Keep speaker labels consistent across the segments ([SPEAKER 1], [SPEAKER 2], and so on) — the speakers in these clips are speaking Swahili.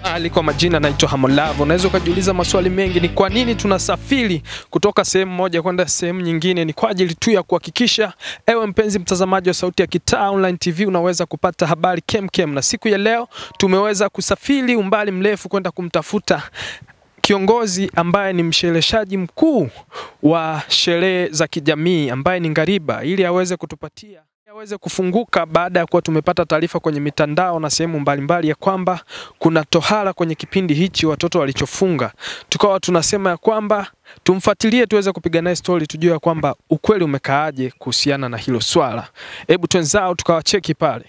[SPEAKER 1] Ali kwa majina naitwa Hamolavo. Unaweza ukajiuliza maswali mengi, ni kwa nini tunasafiri kutoka sehemu moja kwenda sehemu nyingine? Ni kwa ajili tu ya kuhakikisha ewe mpenzi mtazamaji wa Sauti ya Kitaa Online TV unaweza kupata habari kemkem, na siku ya leo tumeweza kusafiri umbali mrefu kwenda kumtafuta kiongozi ambaye ni mshereheshaji mkuu wa sherehe za kijamii ambaye ni Ngariba ili aweze kutupatia aweze kufunguka baada ya kuwa tumepata taarifa kwenye mitandao na sehemu mbalimbali ya kwamba kuna tohara kwenye kipindi hichi watoto walichofunga. Tukawa tunasema ya kwamba tumfuatilie tuweze kupiga naye stori tujue ya kwamba ukweli umekaaje kuhusiana na hilo swala. Hebu twenzao tukawacheki pale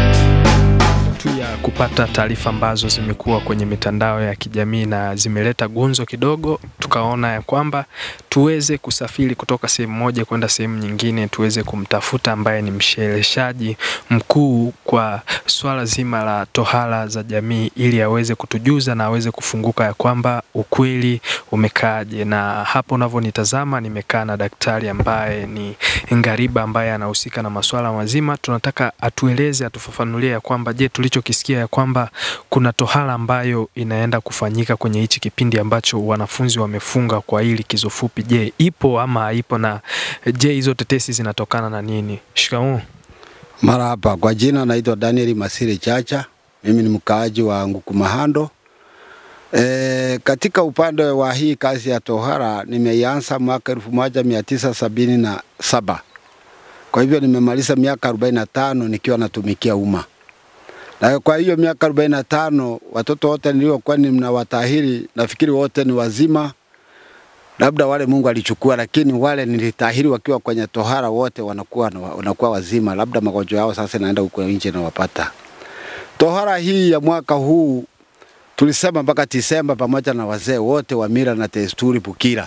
[SPEAKER 1] tu ya kupata taarifa ambazo zimekuwa kwenye mitandao ya kijamii na zimeleta gunzo kidogo, tukaona ya kwamba tuweze kusafiri kutoka sehemu moja kwenda sehemu nyingine, tuweze kumtafuta ambaye ni mshereheshaji mkuu kwa swala zima la tohara za jamii, ili aweze kutujuza na aweze kufunguka ya kwamba ukweli umekaaje. Na hapo unavyonitazama, nimekaa na daktari ambaye ni Ngariba ambaye anahusika na masuala mazima. Tunataka atueleze, atufafanulie ya kwamba je, tulichokisikia ya kwamba kuna tohara ambayo inaenda kufanyika kwenye hichi kipindi ambacho wanafunzi wamefunga kwa hili likizo fupi, je, ipo ama haipo? Na je, hizo tetesi zinatokana na nini? Shikamoo.
[SPEAKER 2] Mara hapa kwa jina naitwa Daniel Masire Chacha, mimi ni mkaaji wa Ngukumahando. E, katika upande wa hii kazi ya tohara nimeianza mwaka elfu moja mia tisa sabini na saba. Kwa hivyo nimemaliza miaka 45 nikiwa natumikia umma. Na kwa hiyo miaka 45 watoto wote niliokuwa ninawatahiri nafikiri wote ni wazima, labda wale Mungu alichukua, lakini wale nilitahiri wakiwa kwenye tohara wote wanakuwa, wanakuwa wazima, labda magonjwa yao sasa naenda huko nje na wapata. Tohara hii ya mwaka huu tulisema mpaka Disemba pamoja na wazee wote wa mila na desturi Bukira.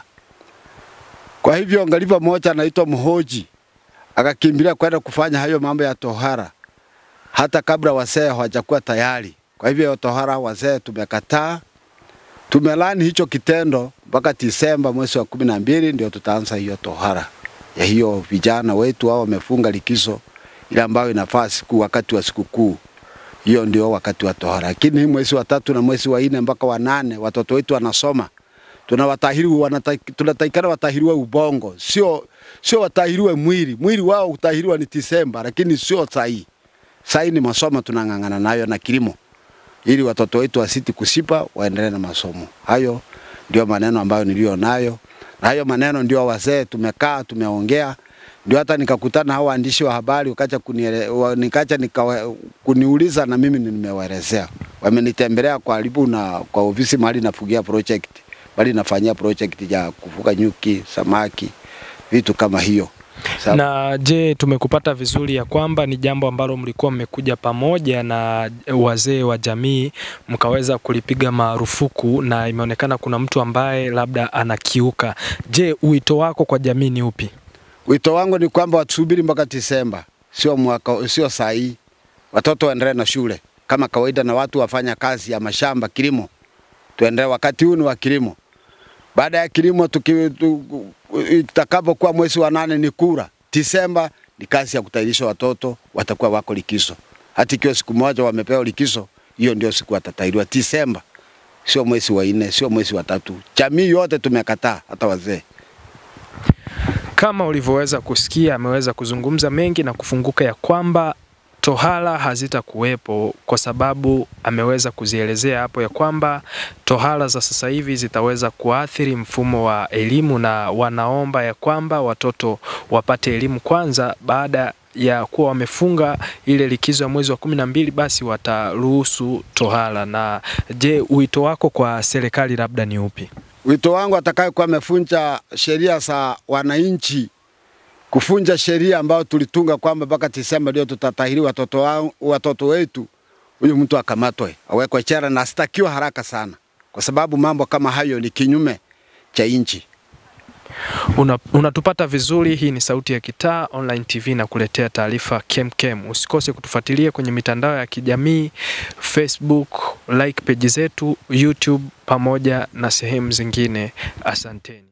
[SPEAKER 2] Kwa hivyo ngalipa moja anaitwa Mhoji akakimbilia kwenda kufanya hayo mambo ya tohara hata kabla wazee hawajakuwa tayari. Kwa hivyo tohara wazee tumekataa, tumelani hicho kitendo mpaka Disemba mwezi wa kumi na mbili ndio tutaanza hiyo tohara ya hiyo vijana wetu hao wamefunga likizo ile ambayo inafaa siku wakati wa sikukuu hiyo ndio wakati wa tohara. Lakini hii mwezi wa tatu na mwezi wa nne mpaka wa nane watoto wetu wanasoma, tunawatahiri wanata, tunatakikana watahiriwe ubongo, sio sio watahiriwe mwili. Mwili wao utahiriwa ni Disemba, lakini sio sahi. Sahi ni masomo tunang'ang'ana nayo na kilimo, ili watoto wetu wasiti kusipa, waendelee na masomo. Hayo ndio maneno ambayo nilio nayo, na hayo maneno ndio wazee tumekaa tumeongea ndio hata nikakutana hao waandishi wa habari wakaja kuniele, wa, nikaja nika, kuniuliza na mimi nimewaelezea. Wamenitembelea karibu na kwa ofisi mahali nafugia project, bali nafanyia project ya kufuga nyuki, samaki, vitu kama hiyo. Sabu.
[SPEAKER 1] Na je, tumekupata vizuri ya kwamba ni jambo ambalo mlikuwa mmekuja pamoja na wazee wa jamii mkaweza kulipiga marufuku na imeonekana kuna mtu ambaye labda anakiuka. Je, wito wako kwa jamii ni upi?
[SPEAKER 2] Wito wangu ni kwamba watusubiri mpaka Disemba, sio mwaka, sio saa hii. Watoto waendelee na shule kama kawaida, na watu wafanya kazi ya mashamba, kilimo, tuendelee. Wakati huu ni wa kilimo. Baada ya kilimo, itakapokuwa mwezi wa nane ni kura. Disemba ni kazi ya kutayarisha watoto, watakuwa wako likizo. Hata ikiwa siku moja wamepewa likizo, hiyo ndio siku watatahiriwa. Disemba sio mwezi wa nne, sio mwezi wa tatu. Jamii yote tumekataa, hata wazee.
[SPEAKER 1] Kama ulivyoweza kusikia, ameweza kuzungumza mengi na kufunguka ya kwamba tohara hazitakuwepo kwa sababu ameweza kuzielezea hapo ya kwamba tohara za sasa hivi zitaweza kuathiri mfumo wa elimu, na wanaomba ya kwamba watoto wapate elimu kwanza baada ya kuwa wamefunga ile likizo ya mwezi wa kumi na mbili basi wataruhusu tohara. Na je, wito wako kwa serikali labda ni upi?
[SPEAKER 2] Wito wangu atakayekuwa amefunja sheria za wananchi, kufunja sheria ambayo tulitunga kwamba mpaka Disemba ndio tutatahiri watoto, wa, watoto wetu, huyu mtu akamatwe, awekwe chera na astakiwe haraka sana, kwa sababu mambo kama hayo ni kinyume cha nchi.
[SPEAKER 1] Una, unatupata vizuri. Hii ni Sauti ya Kitaa Online TV na kuletea taarifa kemkem. Usikose kutufuatilia kwenye mitandao ya kijamii Facebook, like page zetu YouTube pamoja na sehemu zingine. Asanteni.